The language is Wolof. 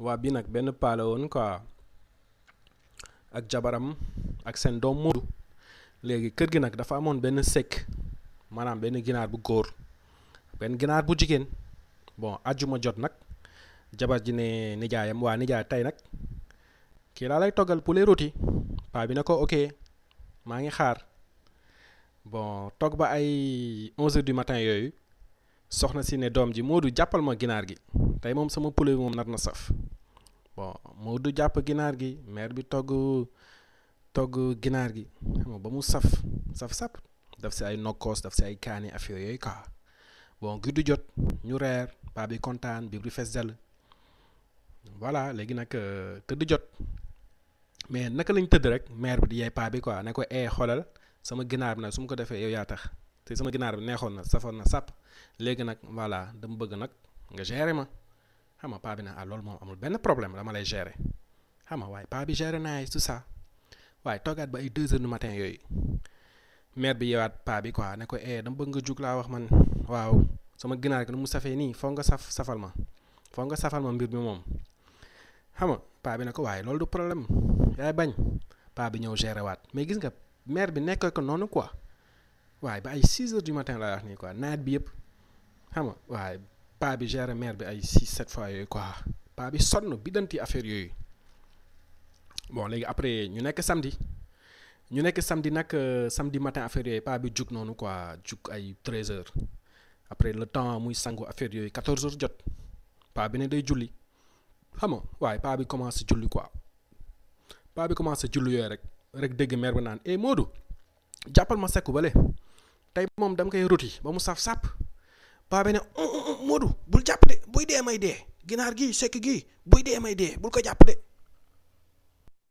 waa bii nag benn paa la woon quoi ak jabaram ak seen doom Moodu léegi kër gi nag dafa amoon benn sekk maanaam benn ginaar bu góor benn ginaar bu jigéen bon àjjuma jot nag jabar ji ne nijaayam waa nijaay tey nag kii laa lay toggal poulet rôti paa bi ne ko ok maa ngi xaar bon togg ba ay 11 heures du matin yooyu soxna si ne doom ji Moodu jàppal ma ginaar gi tey moom sama poulet bi moom nar na saf bon Moodu jàpp ginaar gi mère bi togg togg ginaar gi xam nga ba mu saf saf sap daf si ay nokkoos daf si ay kaani affaire yooyu quoi bon guddi jot ñu reer paa bi kontaan biir bi fees dell voilà léegi nag tëdd jot mais naka lañ tëdd rek mère bi di yey paa bi quoi ne ko ee xoolal sama ginaar bi nag su ma ko defee yow yaa tax te sama ginaar bi neexoon na safoon na sàpp léegi nag voilà dama bëgg nag nga gérer ma xam nga paa bi ne ah loolu moom amul benn problème dama lay gérer xam nga waaye paa bi gérer naa tout ça waaye toogaat ba ay deux heures du matin yooyu mère bi yeewaat paa bi quoi ne ko eh dama bëgg nga jug laa wax man waaw sama ginaar gi nu mu safee nii foog nga saf safal ma foog nga safal ma mbir mi moom xam nga paa bi ne ko waaye loolu du problème yaay bañ paa bi ñëw gérer waat mais gis nga mère bi nekk ko noonu quoi waaye ba ay 6 heures du matin laa wax nii quoi nawet bi yëpp xam nga waaye paa bi gérer mère bi ay 6 7 fois yooyu quoi paa bi sonn bi danti affaire yooyu bon léegi après ñu nekk samedi ñu nekk samedi nag samedi matin affaire yooyu paa bi jug noonu quoi jug ay 13 heures après le temps muy sangu affaire yooyu 14 heures jot paa bi ne day julli xam nga waaye paa bi commencé julli quoi paa bi commencé julli yooyu rek rek dégg mère bi naan eh Moodu jàppal ma sekku bale tey moom dama koy roti ba mu saf sàpp paa bi ne Moodu bul jàpp de buy dee may dee ginaar gi sekk gi buy dee may dee bul ko jàpp de